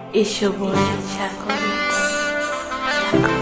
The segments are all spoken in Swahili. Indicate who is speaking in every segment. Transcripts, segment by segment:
Speaker 1: It's your boy Chaco Mix. Chaco.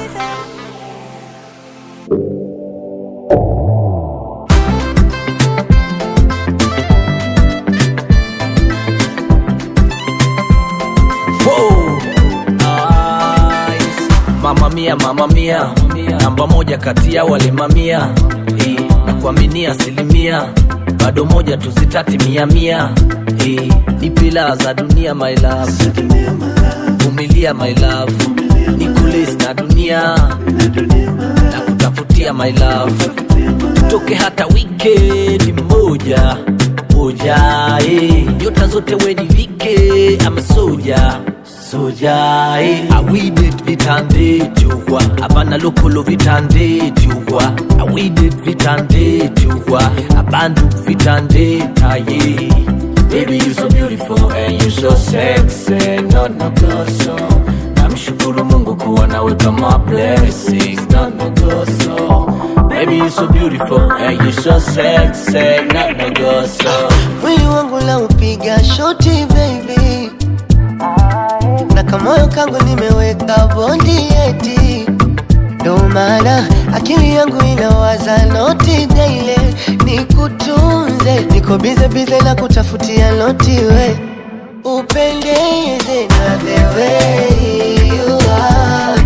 Speaker 2: Wow. Nice. Mama mia, mama mia, namba moja kati ya wale mamia Eh, na kuaminia asilimia bado moja tuzitati mia mia Eh, ni pila za dunia my love, vumilia my love, ni kulis na dunia na kutafutia my love, tutoke hata weekend moja moja eh. nyota zote wedivike ama soja soja eh. awidet vitande jugwa abana lokolo vitande jugwa awidet vitande jugwa abandu vitande taye Baby you so beautiful and you so sexy no no go so Namshukuru Mungu kuwa nawe kama blessings no no go so Baby you so beautiful and you so sexy no no go so
Speaker 3: mwili wangu la upiga shoti baby, na kamoyo kangu nimeweka bondi eti, ndo maana akili yangu inawaza noti daile, nikutunze, niko bize bize na kutafutia noti we upendeze na the way you are,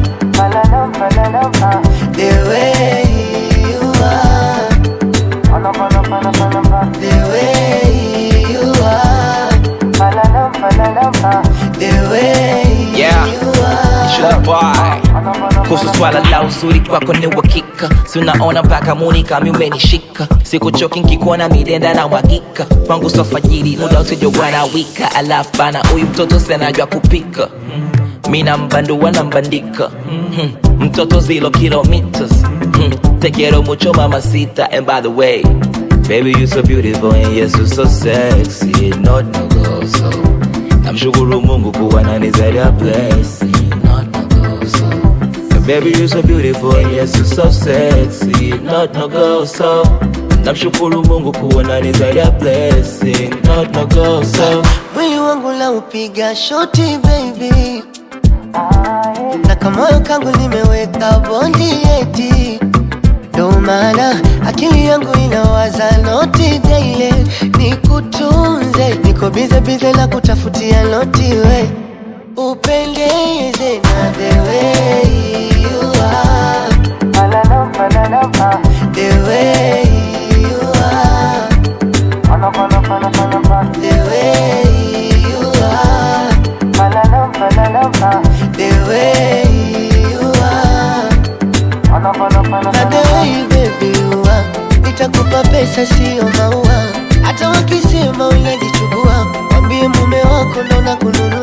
Speaker 3: the way you are the way you are, the way
Speaker 4: Yeah.
Speaker 3: you are.
Speaker 4: Sugar boy kuhusu swala la uzuri kwako ni uhakika si unaona mpaka muni kami umenishika sikuchoki nkikuona midenda na mwagika kwangu sofajiri muda usijokuwa na wika alafu bana huyu mtoto senajwa kupika mina mbandua na mbandika Mhm. mtoto zilo kilometers Mhm. te quiero mucho mamacita and by the way baby you so beautiful and yes you so sexy not no go so namshukuru mungu kuwa nani zaidi ya blessing not no go so baby you so beautiful and yes you so sexy not no go so namshukuru mungu kuwa nani zaidi ya blessing not no go so
Speaker 3: mwili wangu la upiga shoti baby, na kamoyo kangu nimeweka bondi eti, ndo maana akili yangu inawaza noti daile, nikutunze, niko bize bize na kutafutia noti we upendeze na the way you are, the way you are. The way you are, the way you are, na the way baby you are. Nitakupa pesa sio maua, hata wakisema unajichubua, mwambie mume wako ndo nakununua.